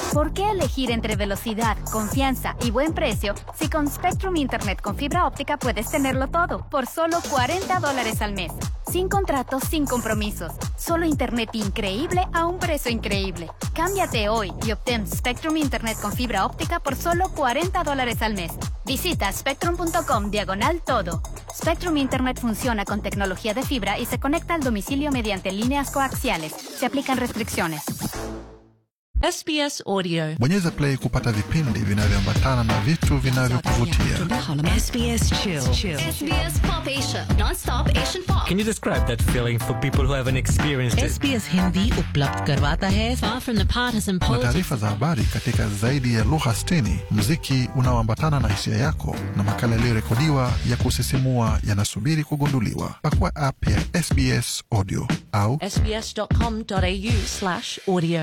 ¿Por qué elegir entre velocidad, confianza y buen precio si con Spectrum Internet con fibra óptica puedes tenerlo todo por solo 40 dólares al mes? Sin contratos, sin compromisos. Solo Internet increíble a un precio increíble. Cámbiate hoy y obtén Spectrum Internet con fibra óptica por solo 40 dólares al mes. Visita spectrum.com diagonal todo. Spectrum Internet funciona con tecnología de fibra y se conecta al domicilio mediante líneas coaxiales. Se aplican restricciones. SBS Audio. Bonyeza play kupata vipindi vinavyoambatana na vitu vinavyokuvutia. SBS Chill. SBS Pop Asia, non-stop Asian pop. Can you describe that feeling for people who haven't experienced it? SBS Hindi उपलब्ध करवाता है Far from the partisan Kuna politics. taarifa za habari katika zaidi ya lugha 60, muziki unaoambatana na hisia yako na makala yaliyorekodiwa ya kusisimua yanasubiri kugunduliwa. Pakua app ya SBS Audio au sbs.com.au slash audio.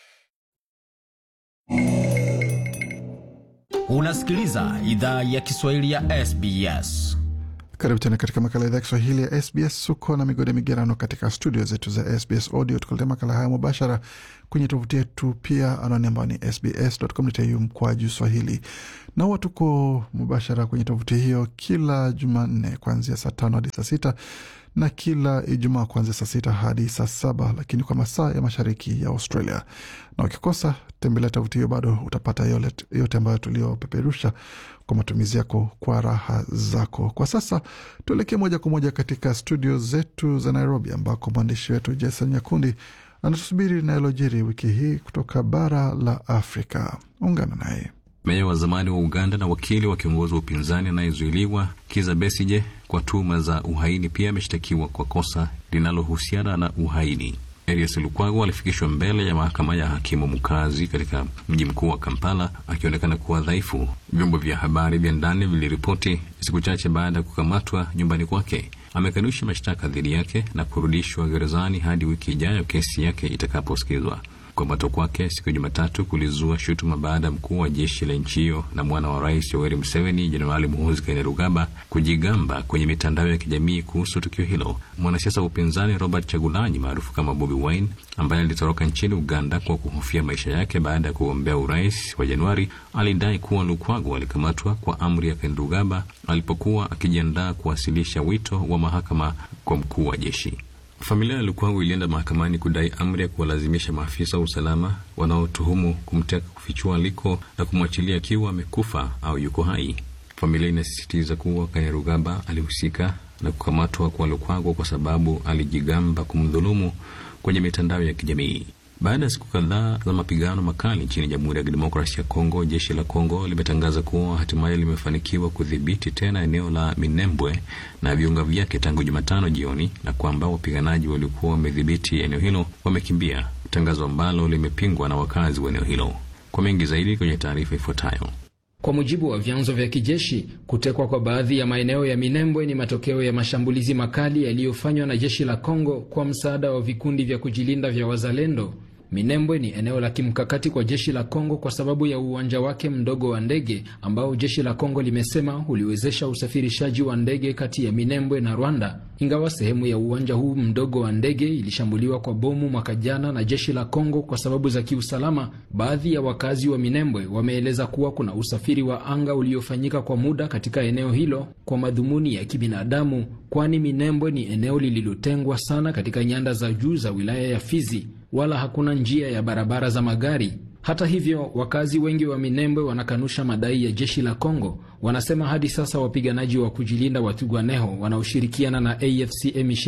Unasikiliza idhaa ya Kiswahili ya SBS. Karibu tena katika makala ya idhaa ya Kiswahili ya SBS. Uko na migode migerano katika studio zetu za SBS Audio, tukuletea makala haya mubashara kwenye tovuti yetu, pia anwani ambayo ni sbs.com.au mkwaju swahili, na huwa tuko mubashara kwenye tovuti hiyo kila Jumanne kuanzia saa tano hadi saa sita na kila Ijumaa kuanzia saa sita hadi saa saba lakini kwa masaa ya mashariki ya Australia. Na ukikosa tembelea tovuti hiyo, bado utapata yote, yote ambayo tuliopeperusha kwa matumizi yako kwa raha zako. Kwa sasa tuelekee moja kwa moja katika studio zetu za Nairobi, ambako mwandishi wetu Jason Nyakundi anatusubiri na yalojiri wiki hii kutoka bara la Afrika. Ungana naye. Meya wa zamani wa Uganda na wakili wa kiongozi wa upinzani anayezuiliwa Kiza Besije kwa tuhuma za uhaini pia ameshtakiwa kwa kosa linalohusiana na uhaini. Erias Lukwago alifikishwa mbele ya mahakama ya hakimu mkazi katika mji mkuu wa Kampala akionekana kuwa dhaifu. Vyombo vya habari vya ndani viliripoti siku chache baada ya kukamatwa nyumbani kwake. Amekanusha mashtaka dhidi yake na kurudishwa gerezani hadi wiki ijayo kesi yake itakaposikizwa. Kukamatwa kwake siku ya Jumatatu kulizua shutuma baada ya mkuu wa jeshi la nchi hiyo na mwana wa rais Yoweri Museveni, Jenerali Muhoozi Kainerugaba kujigamba kwenye mitandao ya kijamii kuhusu tukio hilo. Mwanasiasa wa upinzani Robert Chagulanyi maarufu kama Bobi Wine, ambaye alitoroka nchini Uganda kwa kuhofia maisha yake baada ya kugombea urais wa Januari, alidai kuwa Lukwago alikamatwa kwa amri ya Kainerugaba alipokuwa akijiandaa kuwasilisha wito wa mahakama kwa mkuu wa jeshi. Familia ya Lukwago ilienda mahakamani kudai amri ya kuwalazimisha maafisa wa usalama wanaotuhumu kumteka kufichua aliko na kumwachilia akiwa amekufa au yuko hai. Familia inasisitiza kuwa Kainerugaba alihusika na kukamatwa kwa Lukwago kwa sababu alijigamba kumdhulumu kwenye mitandao ya kijamii. Baada ya siku kadhaa za mapigano makali nchini Jamhuri ya Kidemokrasia ya Kongo, jeshi la Kongo limetangaza kuwa hatimaye limefanikiwa kudhibiti tena eneo la Minembwe na viunga vyake tangu Jumatano jioni, na kwamba wapiganaji waliokuwa wamedhibiti eneo hilo wamekimbia, tangazo ambalo limepingwa na wakazi wa eneo hilo. Kwa mengi zaidi kwenye taarifa ifuatayo. Kwa mujibu wa vyanzo vya kijeshi, kutekwa kwa baadhi ya maeneo ya Minembwe ni matokeo ya mashambulizi makali yaliyofanywa na jeshi la Kongo kwa msaada wa vikundi vya kujilinda vya wazalendo. Minembwe ni eneo la kimkakati kwa jeshi la Kongo kwa sababu ya uwanja wake mdogo wa ndege ambao jeshi la Kongo limesema uliwezesha usafirishaji wa ndege kati ya Minembwe na Rwanda. Ingawa sehemu ya uwanja huu mdogo wa ndege ilishambuliwa kwa bomu mwaka jana na jeshi la Kongo kwa sababu za kiusalama, baadhi ya wakazi wa Minembwe wameeleza kuwa kuna usafiri wa anga uliofanyika kwa muda katika eneo hilo kwa madhumuni ya kibinadamu, kwani Minembwe ni eneo lililotengwa sana katika nyanda za juu za wilaya ya Fizi wala hakuna njia ya barabara za magari. Hata hivyo, wakazi wengi wa Minembwe wanakanusha madai ya jeshi la Kongo. Wanasema hadi sasa wapiganaji wa kujilinda wa Twirwaneho wanaoshirikiana na AFC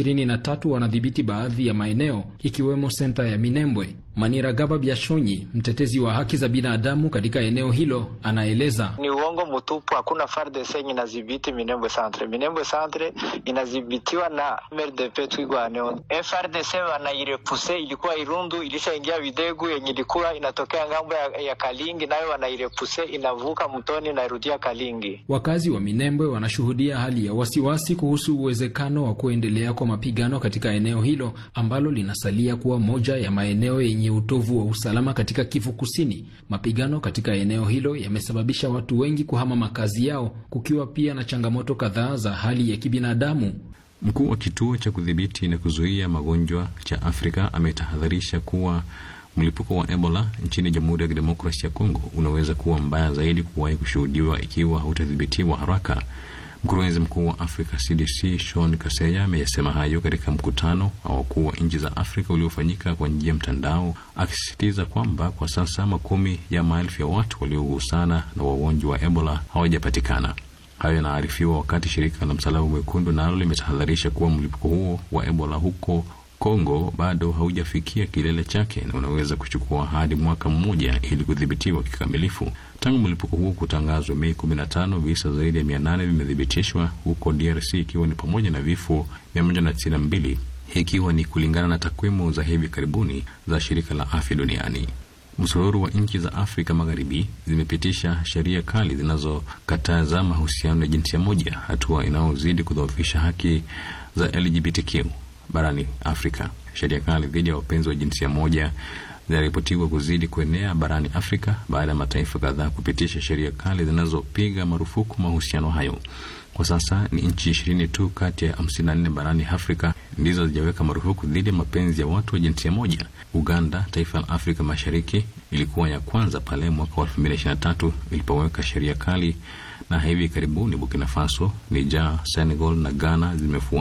M23 wanadhibiti baadhi ya maeneo ikiwemo senta ya Minembwe. Manira Gaba Byashonyi, mtetezi wa haki za binadamu katika eneo hilo, anaeleza ni uongo mtupu. Hakuna FARDC yenye inadhibiti Minembwe Centre. Minembwe Centre inadhibitiwa na MRDP Twirwaneho. FARDC wanairepuse, ilikuwa Irundu, ilishaingia Videgu yenye ilikuwa inatokea ngambo ya, ya Kalingi, nayo wanairepuse, inavuka mtoni inairudia Kalingi. Wakazi wa Minembwe wanashuhudia hali ya wasiwasi kuhusu uwezekano wa kuendelea kwa mapigano katika eneo hilo ambalo linasalia kuwa moja ya maeneo yenye utovu wa usalama katika Kivu Kusini. Mapigano katika eneo hilo yamesababisha watu wengi kuhama makazi yao, kukiwa pia na changamoto kadhaa za hali ya kibinadamu. Mkuu wa kituo cha kudhibiti na kuzuia magonjwa cha Afrika ametahadharisha kuwa Mlipuko wa Ebola nchini Jamhuri ya Kidemokrasia ya Kongo unaweza kuwa mbaya zaidi kuwahi kushuhudiwa ikiwa hautadhibitiwa haraka. Mkurugenzi mkuu wa Africa CDC Sean Kaseya ameyasema hayo katika mkutano wa wakuu wa nchi za Afrika uliofanyika kwa njia ya mtandao, akisisitiza kwamba kwa sasa makumi ya maelfu ya watu waliogusana na wagonjwa wa Ebola hawajapatikana. Hayo yanaarifiwa wakati shirika la Msalaba Mwekundu nalo limetahadharisha kuwa mlipuko huo wa Ebola huko Kongo bado haujafikia kilele chake na unaweza kuchukua hadi mwaka mmoja ili kudhibitiwa kikamilifu. Tangu mlipuko huo kutangazwa Mei 15, visa zaidi ya 800 vimethibitishwa huko DRC, ikiwa ni pamoja na vifo 192 ikiwa ni kulingana na takwimu za hivi karibuni za shirika la afya duniani. Msururu wa nchi za Afrika Magharibi zimepitisha sheria kali zinazokataza mahusiano ya jinsia moja, hatua inayozidi kudhoofisha haki za LGBTQ barani Afrika. Sheria kali dhidi ya wapenzi wa jinsia moja zinaripotiwa kuzidi kuenea barani Afrika baada ya mataifa kadhaa kupitisha sheria kali zinazopiga marufuku mahusiano hayo. Kwa sasa ni nchi ishirini tu kati ya hamsini na nne barani Afrika ndizo zijaweka marufuku dhidi ya mapenzi ya watu wa jinsia moja. Uganda, taifa la Afrika Mashariki, ilikuwa ya kwanza pale mwaka wa elfu mbili ishirini na tatu ilipoweka sheria kali, na hivi karibuni Burkina Faso, Niger, Senegal na Ghana zimefuata